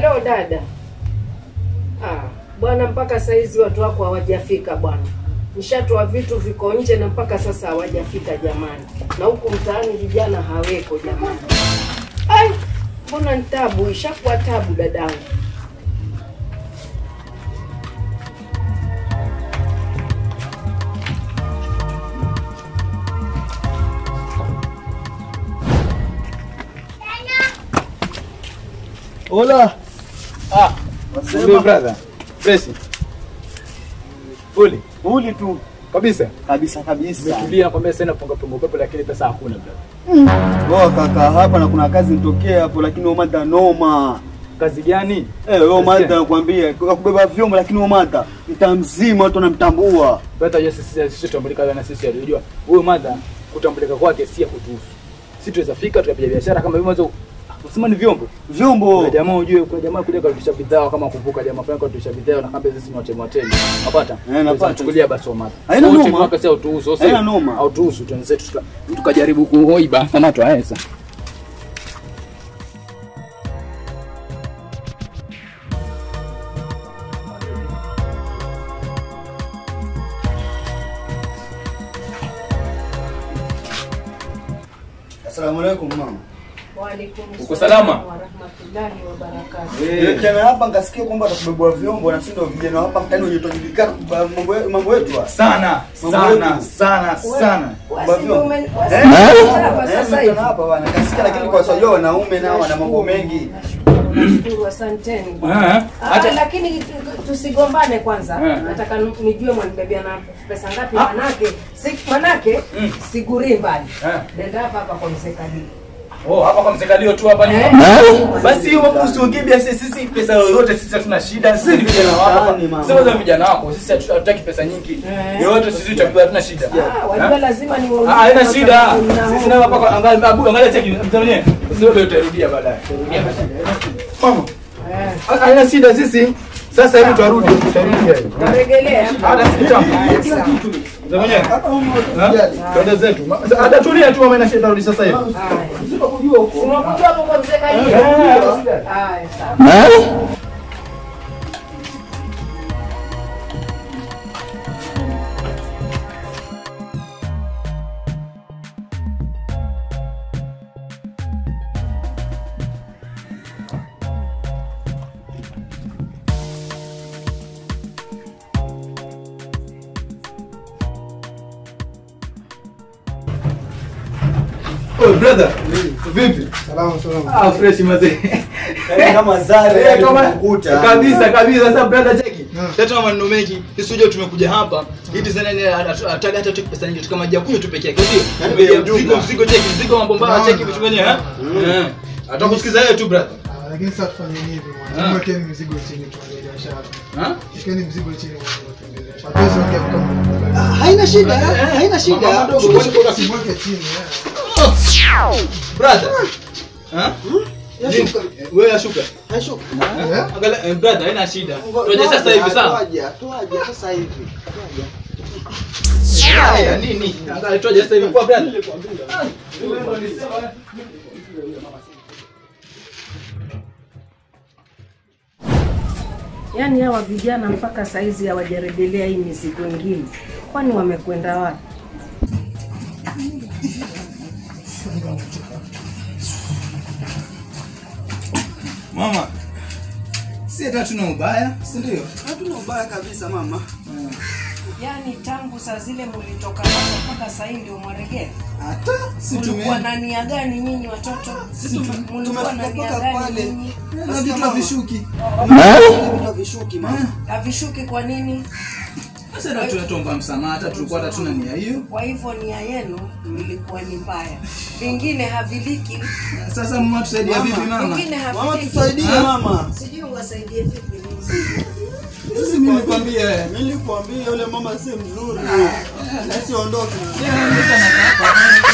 Halo dada. Ah, bwana mpaka saizi watu wako hawajafika bwana. Nishatoa vitu viko nje na mpaka sasa hawajafika jamani. Na huku mtaani vijana haweko jamani. Ai, mbona ni tabu, ishakuwa tabu dadangu. Hola. Ah, Vipi brother? Fresh. Uli, Uli tu kabisa. kabisa kabisa. Umetulia nakwambia sasa napunga punga upepo lakini pesa hakuna brother. Wewe kaka hapa na kuna kazi nitokea hapo lakini wewe mada noma. Kazi gani? Eh, wewe Nasikia. mada nakwambia kwa kubeba vyombo lakini wewe mada mtamzima watu wanamtambua. Bata je sisi sisi tutambulika na sisi alijua. Huyo madha kutambulika kwake si ya kutuhusu. Sisi tuweza fika tukapiga biashara kama hivyo mwanzo usema ni vyombo. Vyombo. Kuna jamaa ujue kuna jamaa kuja kurudisha bidhaa kama kuvuka jamaa fulani kurudisha bidhaa na kamba sisi ni watemu watemu. Unapata? Eh, napata. Chukulia basi wa madha. Haina Wote noma. mwaka si autuhusu. sio? Haina noma. Autuhusu tuanze tuka- tukajaribu kuhoiba kama tu haya sasa. Asalamu alaykum mama. Waalaikum Uko salama? wa rahmatullahi wa barakatuh. Eh, jana hapa ngasikia kwamba atakubebwa vyombo na sisi ndio vijana hapa mtani wenye tunajulikana kwa mambo ye- mambo yetu. haya. Sana, Mambo sana, yetu. sana, sana. Wasi ndio ume- wasi Eh? ndio hapa Eh, sasa mtani hivi. hapa bwana. Ngasikia lakini kwa sababu wanaume nao wana mambo mengi. Nashukuru, nashukuru, asanteni. Eh, Ah, Acha lakini tu- tusigombane kwanza. Eh. Nataka nijue mwanibebea na pesa ngapi manake si manake Mm. sigurii mbali. Eh. Nenda hapa hapa kwa mzee Kadili. Oh, hapa kwa msekalio tu hapa Eh. nyuma. Basi hiyo mambo usiongee sisi sisi pesa yoyote sisi hatuna shida. Sisi ni vijana wako. Mtaani, mama. Sisi ni vijana wako. Sisi hatu- hatutaki pesa nyingi. Eh. Yoyote sisi tutapewa hatuna shida. Ah, wajua Eh? lazima ni Ah, haina shida. Sisi nao hapa kwa- angalia abu angalia cheki mtanie. Usiwe utarudia baadaye. Utarudia baadaye. Mama. Eh. ah, Haina shida sisi. Sasa hivi tutarudi tutarudi. Taregelea. Hata si kitambo. Sawa. Mzee mwenyewe. Hapa mama Ha? tusijali. Twende zetu. Ma- Hata tulia tu mama inashinda tarudi sasa hivi. Haya. Usipokujua huko. Unakuja hapo kwa mzee Kadili. Eh. Haya, sawa. Oh brother. Vipi? Salama salama. Ah, fresh mazee. Yaani kama zare Eh, kama- alikukuta. kabisa kabisa sasa brother cheki Mm. tatu maneno mengi sisi unajua tumekuja hapa ili sana ni ataga hata tuki pesa nyingi kama jakunywa tu peke yake sio Yaani Tumejia bei ya mzigo jumla. mzigo cheki mzigo mambo mbaya Naona. cheki vitu gani eh Mm. Eh. atakusikiza yeye tu brother Ah, Lakini sasa tufanye hivi Ah. mwana. Mwekeni mzigo chini tuanze biashara. ha Shikeni mzigo chini mwana tuanze biashara. Hatuwezi ongea kama Haina shida, haina shida. Mama mdogo, kwani kuna- Simweke chini. eh. brother ha Yashuka. Eh, wewe ashuka Yashuka. Eh? angalia eh, brother haina shida tuaje sasa hivi sawa Tuaje, tuaje sasa hivi. Tuaje. haya nini angalia tuaje sasa hivi kwa brother Yaani hawa vijana mpaka saizi hawajarejelea hii mizigo ingine, kwani wamekwenda wapi? Mama, si hata tuna ubaya, si ndio? Hatuna ubaya kabisa mama. Yaani tangu saa zile mlitoka hapa mpaka saa hii ndio mwaregea? Hata si Mlikuwa tume na nia gani nyinyi watoto? Sisi tume- Mlikuwa na tumefika nia mpaka gani pale. nyinyi? na vitu havishuki. Vitu vishuki mama. Havishuki kwa nini? Sasa hata tunatomba msamaha, hata tulikuwa hata tuna nia hiyo. Kwa hivyo nia yenu ilikuwa ni mbaya, vingine haviliki, Sasa mama tusaidia vipi mama? vingine Mama haviliki. tusaidie mama. Sijui uwasaidie vipi. Sisi mimi nikwambie wewe. Nilikwambia yule mama si mzuri. Asiondoke. Yeye anaondoka na hapa.